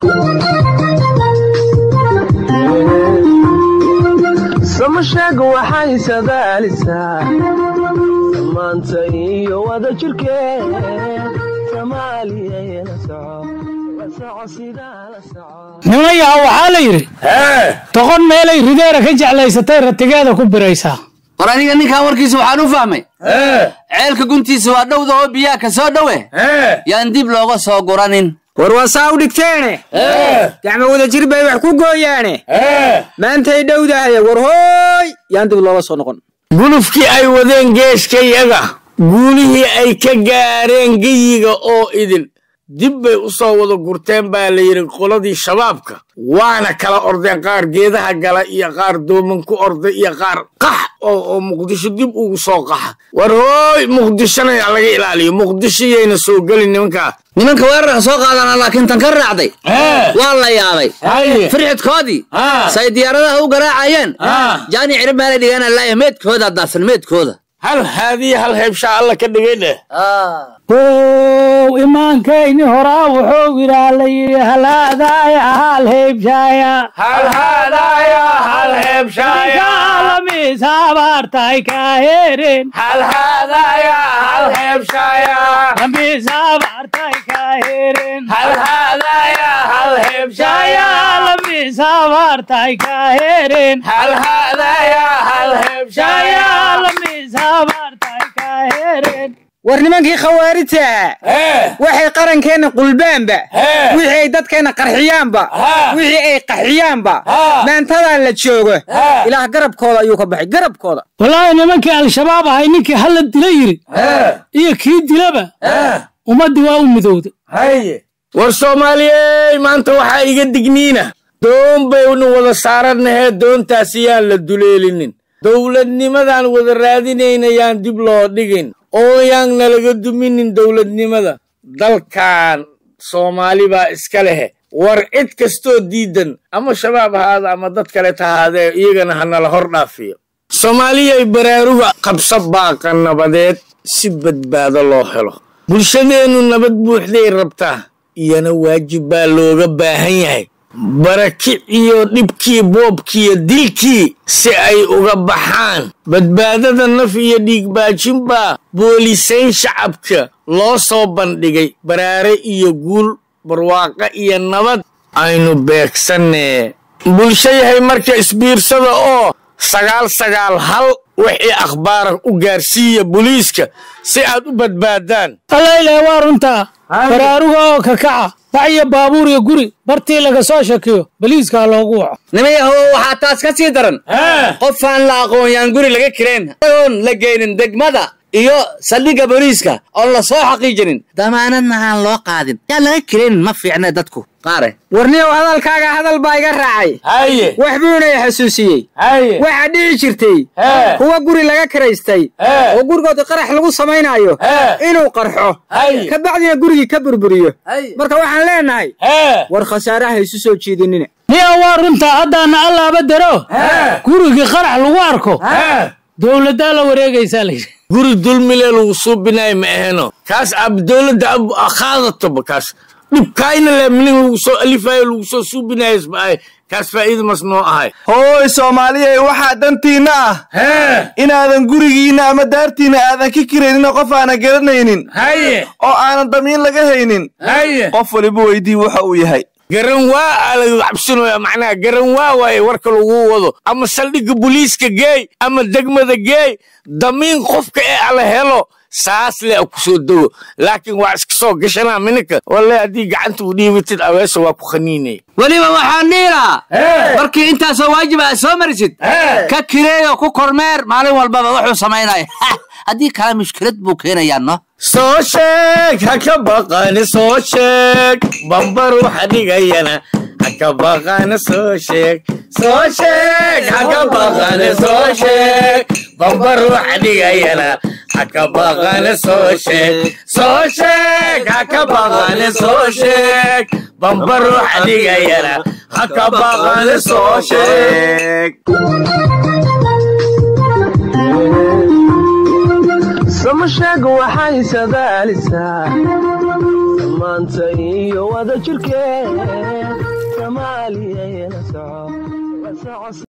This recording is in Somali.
samasheeg waxay sadaalisaa maanta iyo wada jirkeed soomaaliyana soco la soco sidaa la soco nimayaha waxaa la yidhi doqon meelay rideera ka jeclaysatay ratigeeda ku biraysaa war aniga ninkan warkiisa waxaan u fahmay ceelka guntiisa waa dhowda oo biyaha ka soo dhowe yaan dib looga soo guranin war waa saa u dhigteene gacmo wada jir bay wax ku gooyaane maantay dhowdahay war hooy yaan dib looga soo noqon gulufkii ay wadeen geeskayaga guulihii ay ka gaareen geyiga oo idin dib bay u soo wada gurteen baa la yidhi qoladii shabaabka waana kala ordeen qaar geedaha gala iyo qaar dooman ku orda iyo qaar qax oo muqdisho dib ugu soo qaxa war hooy muqdishona laga ilaaliyo muqdisho yayna soo gelin nimankaa nimanka weerarka soo qaadana laakiin tan ka raacday waa la yaabay firxidkoodii say diyaaradaha u garaacayeen jaani cirib meelay dhigaan allaaya meedkooda daadsan meedkooda hal haadiya hal heebshaa alla ka dhigay dheh ow imaankayni horaa wuxuu yidhaa la yidhi halaadaaya hal heybshaaya kaalamiis habaartay kaaheren lamiis habaartay kaaheren lamiis habaartay kaaheren lamiis habaartay kaaheren war nimankii khawaarijta waxay qarankeenna qulbaanba wixii ay dadkeenna qarxiyaanba wixii ay qaxiyaanba maantadaa la joogo ilaah garabkooda ayuu ka baxay garabkooda wallaahi nimankii al-shabaab ahay ninkii halla dila yidhi iyo kii dilaba ummaddii waa u midowda war soomaaliyey maanta waxaa iga digniina doon baynu wada saarannahee doontaas yaan la duleelinin dowladnimadaan wada raadinayna yaan dib loo dhigin oo yaan nalaga duminin dowladnimada dalkan soomaali baa iska lehe war cid kastoo diidan ama shabaab ahaada ama dad kale tahaadee iyagana ha nala hor dhaafiyo soomaaliyay baraaruga qabsa baaqa nabadeed si badbaado loo helo bulshadeennu nabad buuxday rabtaa iyana waajib baa looga baahan yahay barakiciyo dhibkii boobkiiyo dilkii si ay uga baxaan badbaadada naf iyo dhiigbaajin baa boolisayn shacabka loo soo bandhigay baraare iyo guul barwaaqo iyo nabad aynu beegsannee bulsho yahay marka isbiirsada oo sagaal sagaal hal wixii akhbaara u gaarsiiya boliiska si aad u badbaadaan allayle waa runtaa baraaruga oo kakaca bac iyo baabuur iyo guri bartii laga soo shakiyo baliiskaa loogu waco nimayahow waxaa taas ka sii daran qofaan la aqoon yaan guri laga kireen oon la geynin degmada iyo saldhigga booliiska oon la soo xaqiijinin damaanadna aan loo qaadin yaan laga kireenin ma fiicne dadku qaare warniyow hadalkaaga hadal baa iga raacay haye wax buuna i xasuusiyey haye waxaa dhici jirtay Hee. kuwa guri laga kiraystay Hee. oo gurigooda qarax lagu samaynaayo Hee. inuu qarxo Hay. ka bacdina gurigii ka burburiyo Hay. marka waxaan leenahay hee war khasaaraha isu soo jiidinina niya waa runtaa haddaana allaaba daro gurigii qarax lagu arko hee dowladdaa la wareegaysaa layidhi guri dulmile lagu suubinayo ma aheno kaas ab dowladda ab qaadatoba kaas dhibkaayna le minin lagu soo alifayo lagu soo suubinayosba kaas faa'iida mas noo ahay hooy soomaaliyey waxaa dantiinna ah hee inaadan gurigiinna ama daartiinna aadan ka kiraynin qof aanan garanaynin haye oo aanan damiin laga haynin haye qof waliba weydii waxa uu yahay garan waa aa laga cabsinoya macnaha garan waa waaye warka lagu wado ama saldhigga booliiska geey ama degmada geey damiin qofka ee ala helo saas le ku soo dego laakiin waa iska soo gashanaa mininka walle haddii gacanta u dhiibatid aweesa waa ku khaniinaya weliba waxaan dhihi lahaa markii intaasoo waajiba aad soo marisid ka kireeyo ku kormeer maalin walbaba wuxuu samaynaya haddii kale mushkilad buu keenayaa no soo sheeg ha ka baqani soo sheeg bambar waxa dhigayana ha ka baqani soo sheeg soo sheeg ha ka baqani soo sheeg bambar waxa dhigayana ha ka baqani soo sheeg soo sheeg ha ka baqani soo sheeg bambar waxa dhigayana ha ka baqani soo sheeg samasheeg waxay sadaalisaa maanta iyo wada jirkeed soco